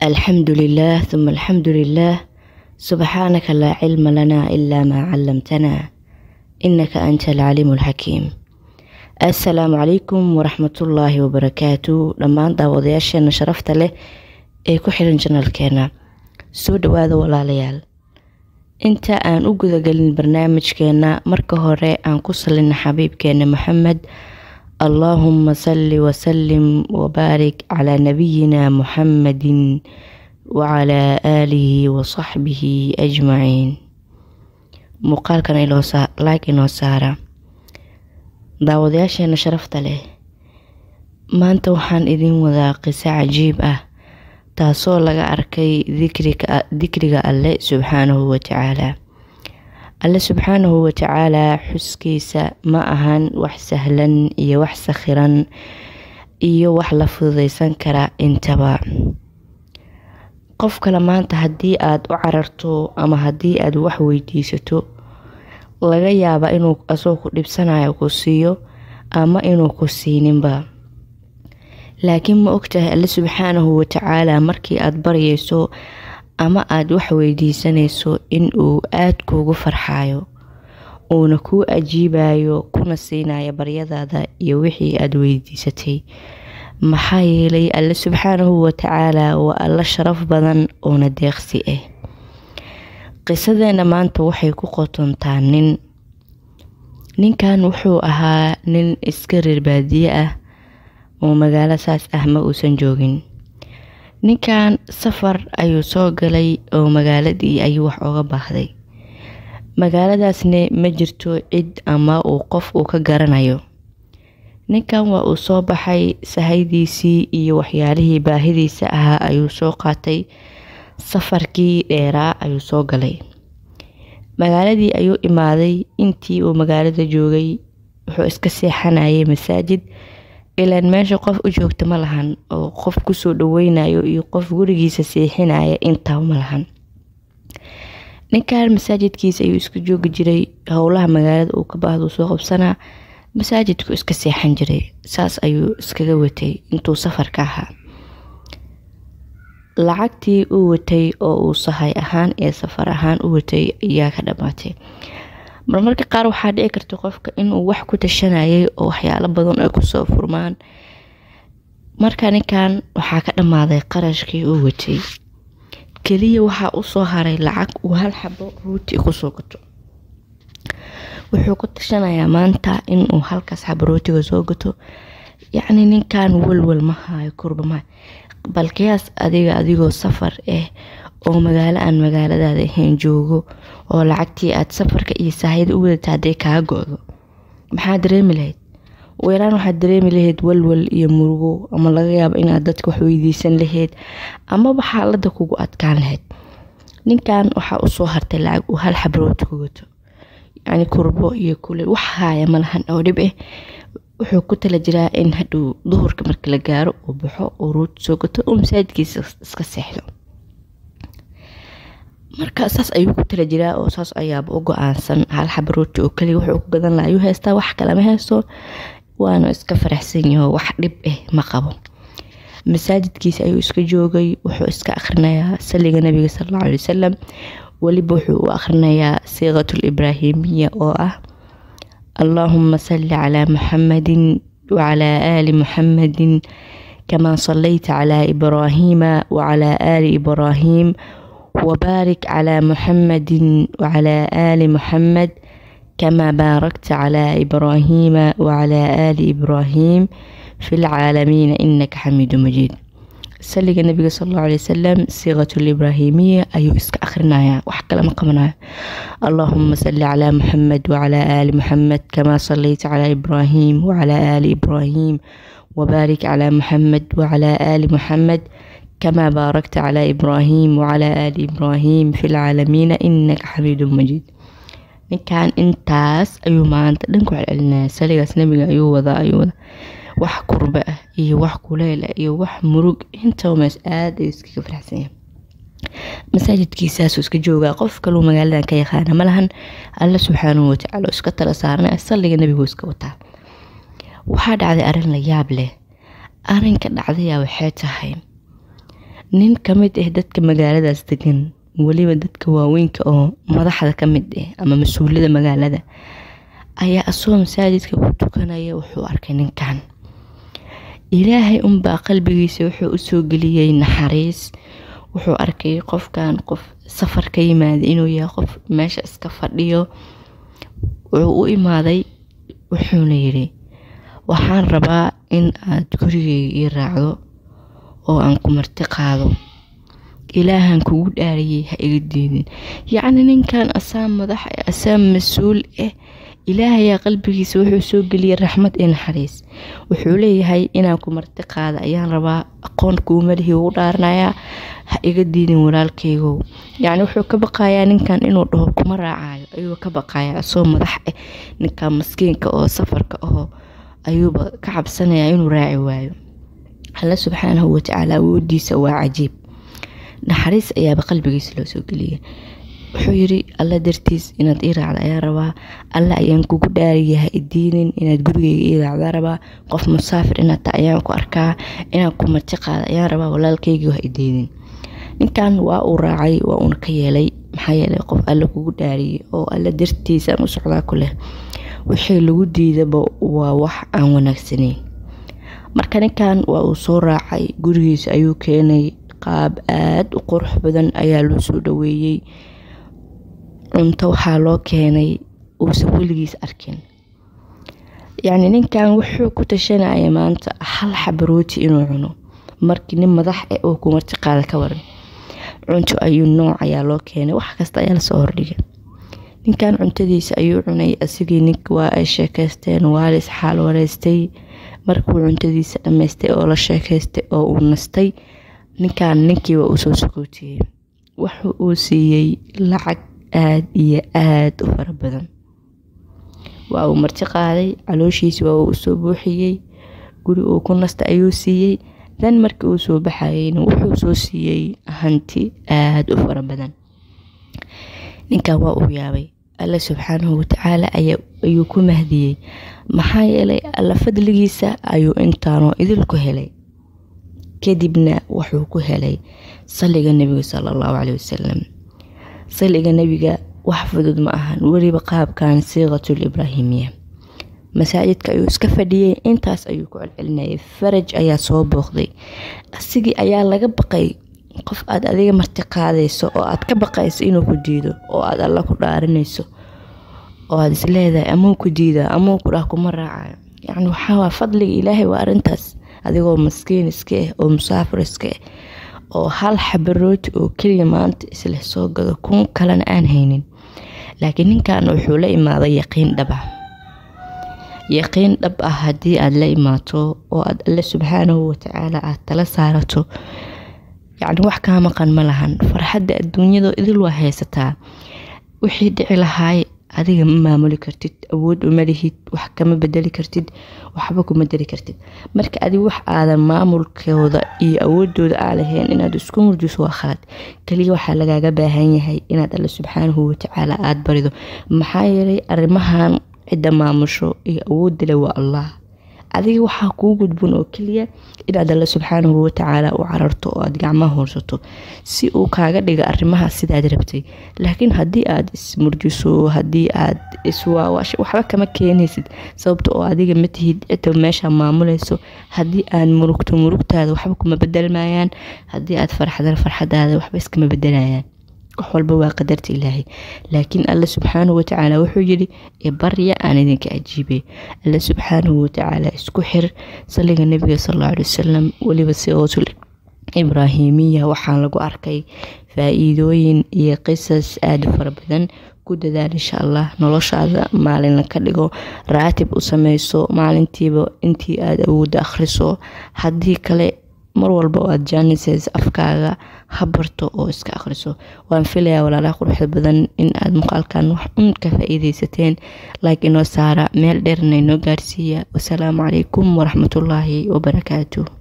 الحمد لله ثم الحمد لله سبحانك لا علم لنا إلا ما علمتنا إنك أنت العليم الحكيم السلام عليكم ورحمة الله وبركاته dhammaan daawadayaasheena sharafta leh ee ku xiran janalkeena soo dhawaada walaalayaal inta aan u gudagelin barnaamijkeena marka hore aan ku salina xabiibkeena maxamed allaahuma salli wasalim wabaarik calaa nabiyina muxammadin wacalaa aalihi wasaxbihi ajmaciin muuqaalkan like inoo saara daawadayaasheena sharafta leh maanta waxaan idin wadaa qiso cajiib ah taasoo laga arkay dikriga alle subxaanahu watacaalaa alle subxaanahu watacaalaa xuskiisa ma ahan wax sahlan iyo wax sakhiran iyo wax la fududeysan kara intaba qof kale maanta haddii aada u cararto ama haddii aada wax weydiisato laga yaaba inuu asagoo ku dhibsanayo ku siiyo ama inuu ku siininba laakiin ma ogtahay alle subxaanahu watacaalaa markii aada baryayso ama aada wax weydiisanayso inuu aada kuugu farxayo uuna kuu ajiibayo kuna siinayo baryadaada iyo wixii aada weydiisatay maxaa yeelay alle subxaanahu watacaalaa waa alla sharaf badan oona deeqsi ah qisadeena maanta waxay ku qotontaa nin ninkan wuxuu ahaa nin iska reer baadiye ah oo magaalo saas ah ma uusan joogin ninkan safar ayuu soo galay oo magaaladii ayuu wax oga baahday magaaladaasne ma jirto cid ama uu qof uu ka garanayo ninkan waa uu soo baxay sahaydiisii iyo waxyaalihii baahidiisa ahaa ayuu soo qaatay safarkii dheeraa ayuu soo galay magaaladii ayuu imaaday intii uu magaalada joogay wuxuu iska seexanayay masaajid ilaan meesha qof u joogta ma lahan oo qof kusoo dhaweynayo iyo qof gurigiisa seexinaya intaa ma lahan ninkan masaajidkiisa ayuu iska joogi jiray howlaha magaalada uu ka baahdo soo qabsanaa masaajidku iska seexan jiray saas ayuu iskaga watay intuu safarka ahaa lacagtii uu watay oo uu sahay ahaan ee safar ahaan u watay ayaa ka dhammaatay marmarka qaar waxaa dhici karta qofka inuu wax ku tashanayay oo waxyaalo badan ay kusoo furmaan marka ninkan waxaa ka dhammaaday qarashkii uu watay keliya waxaa usoo haray lacag uu hal xabo ruuti kusoo gato wuxuu ku tashanayaa maanta inuu halkaas xabo rootiga soo gato yacni ninkan walwal ma hayo kurba ma bal qiyaas adiga adigoo safar ah oo magaalo aan magaaladaada ahayn joogo oo lacagtii aad safarka iyo saahida u wadata hadday kaa go-do maxaa dareemi lahayd weeraan waxaad dareemi lahayd walwal iyo murugo ama laga yaabo inaad dadka wax weydiisan lahayd amaba xaalada kugu adkaan lahayd ninkan waxaa usoo hartay lacag uu hal xabrooti ku gato yacni kurbo iyo kule wax haaya malahan oo dhib ah wuxuu ku tala jiraa in hadhow duhurka marka la gaaro uu baxo uu ruuti soo gato uu masaajidkiisa iska seexdo marka saas ayuu ku tala jiraa oo saas ayaaba u go-aansan hal xaba rooti oo kaliya wuxuu ku gadan laha ayuu haystaa wax kalema haysto waana iska faraxsan yaho wax dhib ah ma qabo masaajidkiisa ayuu iska joogay wuxuu iska akhrinayaa saliga nabiga salalla alay wasalam weliba wuxuu u akhrinayaa siiqatul ibraahimiya oo ah allaahuma salli calaa muxamadin wacalaa aali muxamadin kamaa sallayta calaa ibraahiima wacalaa aali ibraahiim وبارك على محمد وعلى آل محمد كما باركت على إبراهيم وعلى آل إبراهيم في العالمين إنك حميد مجيد سلق النبي صلى الله عليه وسلم صيغة الإبراهيمية أي إسك أخرنايا وحكى لما قمنا اللهم صل على محمد وعلى آل محمد كما صليت على إبراهيم وعلى آل إبراهيم وبارك على محمد وعلى آل محمد كما باركت على إبراهيم وعلى آل إبراهيم في العالمين إنك حميد مجيد ninkan intaas ayuu maanta dhanku celcelinaya saligaas nabiga ayuu wadaa ayuu wadaa wax kurba ah iyo wax kuleyl ah iyo wax murug intaba mees aad ayuu iskaga faraxsan yahay masaajidkiisaasuu iska joogaa qof kaluu magaaladan ka yaqaana malahan alla subxaanahu watacaala oo iska tala saarnay saliga nabigu iska wataa waxaa dhacday arrin la yaab leh arrinka dhacdayaa waxay tahay nin ka mid ah dadka magaaladaas degan weliba dadka waaweynka oo madaxda ka mid ah ama mas-uulada magaalada ayaa asagoo masaajidka ku tukanaya wuxuu arkay ninkan ilaahay unbaa qalbigiisa wuxuu usoo geliyey naxariis wuxuu arkay qofkan qof safar ka yimaada inuu yahay qof meesha iska fadhiyo wuxuu u imaaday wuxuuna yidhi waxaan rabaa in aad gurigeyga ii raacdo oo aan ku marti qaado ilaahan kugu dhaariyey ha iga diidin yacni ninkan asaa madax asaa mas-uul ah ilaahayaa qalbigiisa wuxuu soo geliyey raxmad iyo naxariis wuxuu leeyahay inaan ku marti qaada ayaan rabaa aqoon kuumalihii ugu dhaaranayaa ha iga diidin walaalkeygow yacni wuxuu ka baqayaa ninkan inuu dhaho kuma raacayo ayuu ka baqayaa asoo madax ah ninkan maskiinka oo safarka aho ayuuba ka cabsanaya inuu raaci waayo alla subxaanahu watacaala awoodiisa waa cajiib naxariis ayaaba qalbigiisa loo soo geliyay wuxuu yiri alla dartiis inaad ii raacda ayaa rabaa alla ayaan kugu dhaariya ha idiinin inaad gurigeyga ii raacda rabaa qof musaafir inaad ta ayaan ku arkaa inaan ku marti qaada ayaan rabaa walaalkeyga ha idiinin ninkan waa uu raacay waa uuna ka yeelay maxaa yeelay qof alla kugu dhaariyay oo alla dartiisaan u socdaa ku leh wixii lagu diidaba waa wax aan wanaagsaneyn marka ninkan waa uu soo raacay gurigiisa ayuu keenay qaab aada u qurux badan ayaa loo soo dhaweeyey cunto waxaa loo keenay uusan weligiis arkin yacni ninkan wuxuu ku tashanaya maanta hal xabarooti inuu cuno markii nin madax ah oo ku marti qaada ka waran cunto ayuu nooc ayaa loo keenay wax kasta ayaa lasoo hordhigay ninkan cuntadiisa ayuu cunay asigii nink waa ay sheekeysteen waa la isxaal wareystay markuu cuntadiisa dhammaystay oo la sheekaystay oo uu nastay ninkan ninkiiba uu soo sakootiyey wuxu uu siiyey lacag aada iyo aada u fara badan waa uu marti qaaday calooshiisi waa uu usoo buuxiyey guri uu ku nasta ayuu siiyey dan markii uu soo baxayeyna wuxuu soo siiyey hanti aada u fara badan ninkan waa uu yaabay alla subxaanahu watacaala ayuu ku mahdiyey maxaa yeelay alla fadligiisa ayuu intaanoo idil ku helay kadibna wuxuu ku helay saliga nebiga sala allahu caleyhi wasalam saliga nebiga wax fudud ma ahan weliba qaabkan siiqatul ibraahimiya masaajidka ayuu iska fadhiyey intaas ayuu ku celcelinayay faraj ayaa soo booqday asigii ayaa laga baqay qof aad adiga marti qaadayso oo aad ka baqayso inuu ku diido oo aad alla ku dhaarinayso oo aad isleedahay amuu ku diida amuu ku dhah kuma raacayo yacni waxaa fadliga ilaahay waa arintaas adigoo maskiin iska ah oo musaafir iska ah oo hal xabarooti oo keliya maanta isleh soo gado kun kalena aan haynin laakiin ninkan wuxuu la imaaday yaqiin dhab ah yaqiin dhab ah haddii aad la imaato oo aad alle subxaanahu watacaala aad tala saarato yacni wax kaa maqan ma lahan farxadda adduunyada idil waa haysataa wixii dhici lahaay adiga ma maamuli kartid awood uma lihid wax kama bedeli kartid waxba kuma dari kartid marka adig wax aadan maamulkooda iyo awoodooda aa lahayn inaad isku murjiso waa khalad kaliya waxaa lagaaga baahan yahay inaad alle subxaanahu watacaala aada barido maxaa yeelay arrimahan cidda maamusho iyo awoodda le waa allah adiga waxaa kuu gudbun oo keliya inaad alle subxaanahu watacaala u cararto oo aad gacmaha hoorsato si uu kaaga dhiga arrimaha sidaad rabtay laakiin haddii aad ismurjiso haddii aad iswaawasho waxba kama keenaysid sababta oo adiga ma tihid cidda meesha maamulayso haddii aad murugto murugtaada waxba kuma bedelmayaan haddii aad farxdana farxadaada waxba iskama bedelayaan wax walba waa qadarta ilaahay laakiin alle subxaanahu watacaala wuxuu yidhi barya aan idinka ajiibay alle subxaanahu watacaala isku xir saliga nebiga salalla alay wasalam weliba siootul ibraahimiya waxaa lagu arkay faa-iidooyin iyo qisas aada u fara badan ku dadaal insha allah noloshaada maalinla ka dhigo raatib u sameyso maalintiiba intii aada awoodda akhriso haddii kale mar walba oo aad jaanises afkaaga ha barto oo iska akhriso waan filayaa walaalaha quruxda badan in aad muuqaalkan wax un ka faa-iideysateen like inoo saara meel dheerna inoo gaarsiiya wasalaamu calaykum waraxmatullaahi wabarakaatu